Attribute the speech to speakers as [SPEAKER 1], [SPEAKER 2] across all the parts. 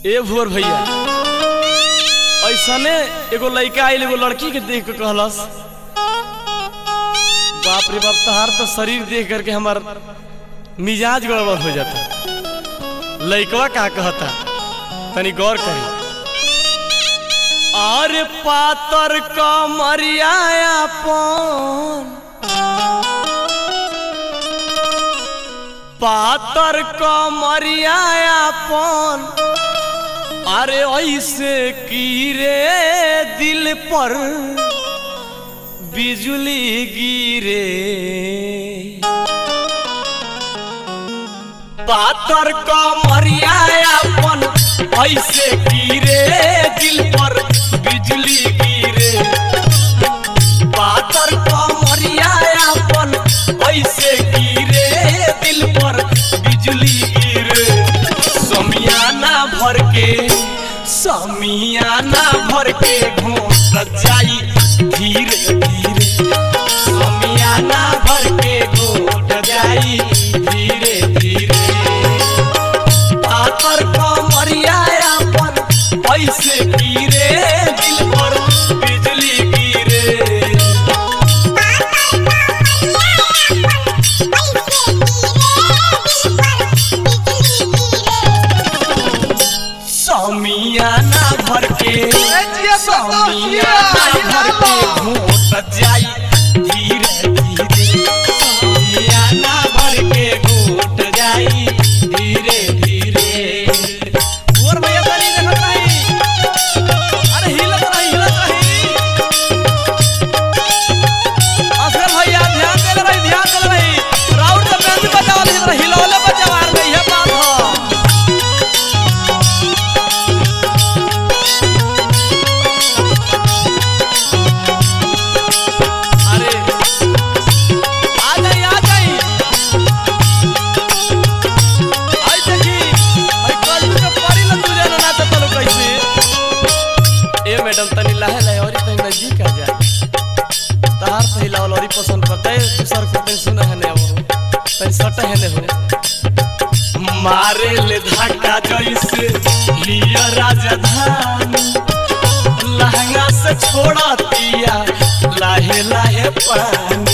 [SPEAKER 1] ए भोर भैया ऐसने एगो लड़का आइल एगो लड़की के देख के कहलस बाप रे बाप तहार तो शरीर देख करके हमार मिजाज गड़बड़ हो जाता लड़कवा का कहता तनी गौर करी अरे पातर कमरिया अपन पातर कमरिया अपन अरे ऐसे कीरे दिल पर बिजली गिरे पातर कमरिया अपन ऐसे गिरे दिल पर बिजली गिरे पातर कमरिया अपन ऐसे गिरे दिल पर बिजली गिरे समियाना भर के समियाना भर के घोट जाई धीरे धीरे समियाना भर के घोट जाई धीरे धीरे पातर कमरिया अपन ऐसे गिरे दिल पर बिजली गिरे समियाना भर के समियाना भर के घोट जाई धीरे धीरे समियाना भर के घोट जाई धीरे धीरे और भैया तनी देखत रही अरे हिलत रही हिलत रही असल भैया ध्यान देले रही ध्यान देले रही राउंड तो बैंड बजावल हिलत हिलौले बजावार नहीं है बात हो अरे आ जाई आ जाई आई देखी आई कल के पारी ल तू जाना ना तो तलो कैसे ए मैडम तनी लाहे लाहे और तनी नजदीक आ जा तहार सही लावल और पसंद करते तू सर को तनी सुना है ने वो तनी सट है ने हो मारे ले धक्का जैसे लिया राजधानी लहंगा से छोड़ा दिया लाहे लाहे पानी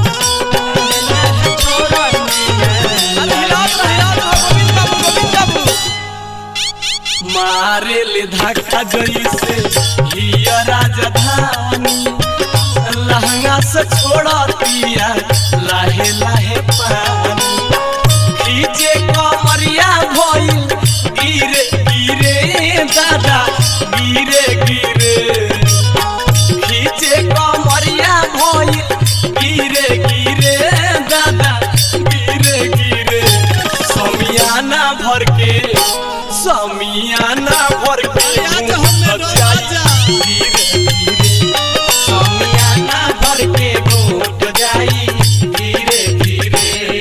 [SPEAKER 1] मारे ले धक्का जैसे लिया राजधानी लहंगा से छोड़ा दिया लाहे लाहे पानी खींचे कमरिया भइल गिरे गिरे दादा गिरे गिरे खींचे कमरिया भइल गिरे गिरे दादा गिरे गिरे समियाना भर के समियाना भर के घूमत जाई धीरे धीरे समियाना भर के घूट जाई धीरे धीरे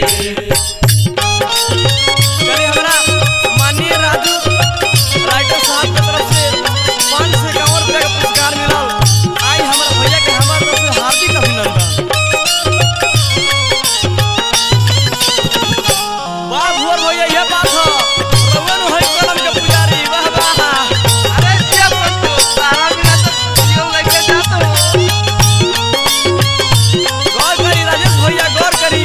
[SPEAKER 1] चलिए हमारा माननीय राजू राइटर साहब की तरफ से पाँच सौ इक्यावन रुपया का पुरस्कार मिलल आई हमारा भैया के हमारे तरफ से हार्दिक अभिनंदन वाह भुवर भैया यह बात हो रउआ नु है कलम के पुजारी वाह वाह
[SPEAKER 2] अरे जिया पंतु तारा बिना तो जियो लेके जात हो
[SPEAKER 1] गौर करी राजेश भैया गौर करी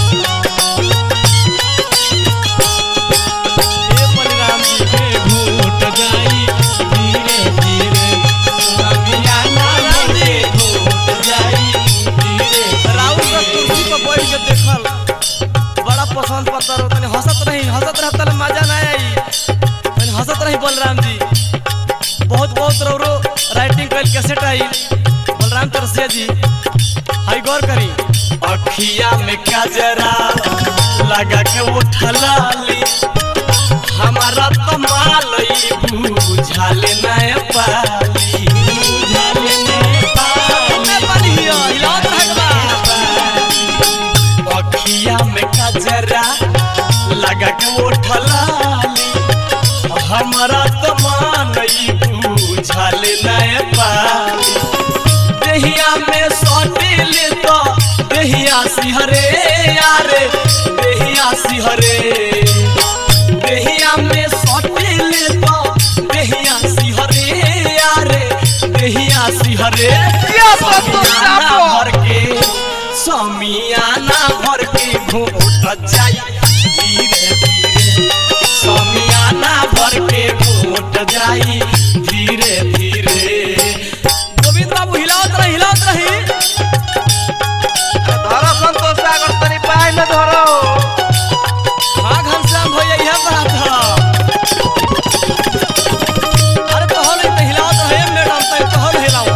[SPEAKER 1] ए बलराम जी के घूट जाई धीरे धीरे समियाना के घूट जाई धीरे राउर का कुर्सी पर बैठ के देखल बड़ा पसंद पड़ता रहो तनी हंसत रही हंसत रह तले मजा ना आई तनी हंसत रही बलराम जी बहुत बहुत रौरो राइटिंग कल कैसेट आई बलराम तरसिया जी हाय गौर करी अखिया में कजरा लगा के उठलाली हमारा तो मालई बुझाले नय पाली बुझाले नय पाली हिलावत रहबा अखिया में कजरा लगा के उठलाली हमारा तो मालई बुझाले नय पाली देहिया में सटिल तो देहिया सिहरे यारे देहिया सिहरे देहिया में सटिल तो जई हरे
[SPEAKER 2] क्या बात तो
[SPEAKER 1] समियाना
[SPEAKER 2] चापो।
[SPEAKER 1] भर के समियाना भर के घोट जाई धीरे धीरे समियाना भर के घोट जाई धीरे धीरे गोविंद बाबू हिलावत रही हिलावत रही
[SPEAKER 2] धरो संतोष सागर तनी पाय में धरो
[SPEAKER 1] हाँ घनश्याम भैया यह बात है अरे तो हल तो हिलावत रहे मैडम तो तो हल हिलाओ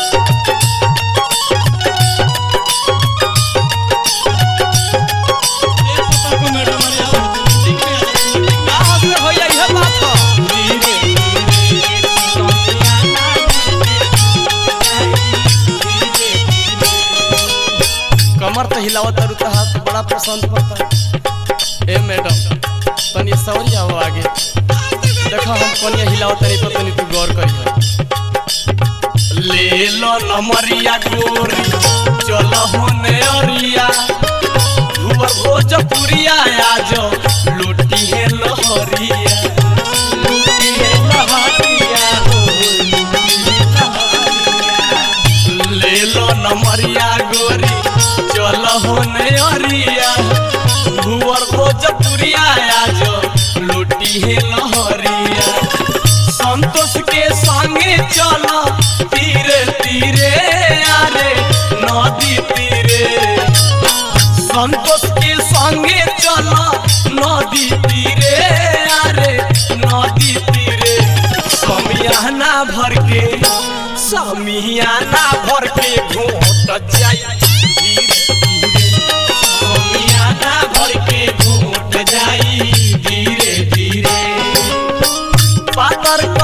[SPEAKER 1] ना हंसले भैया यह बात है कमर तो हिलावत तारू तो हाथ बड़ा पसंद पड़ता ए मैडम तनी सवरी आओ आगे देखो हम कनिया हिलावत तनी तो तनी तू गौर करियो ले लो नमरिया गोरी चलो होने अरिया भुवर भोजपुरिया आज लूटी है लहरिया लूटी है लहरिया हो लूटी है लहरिया ले लो नमरिया गोरी चल होने अरिया भुवर भोजपुरिया आज लूटी है लहरिया संतोष के संगे चल तीरे तीरे आरे नदी तीरे संतोष के संगे चल नदी तीरे आरे नदी तीरे समियाना भर के समियाना भर के घोट जाई धीरे धीरे समियाना भर के घोट जाई धीरे धीरे पातर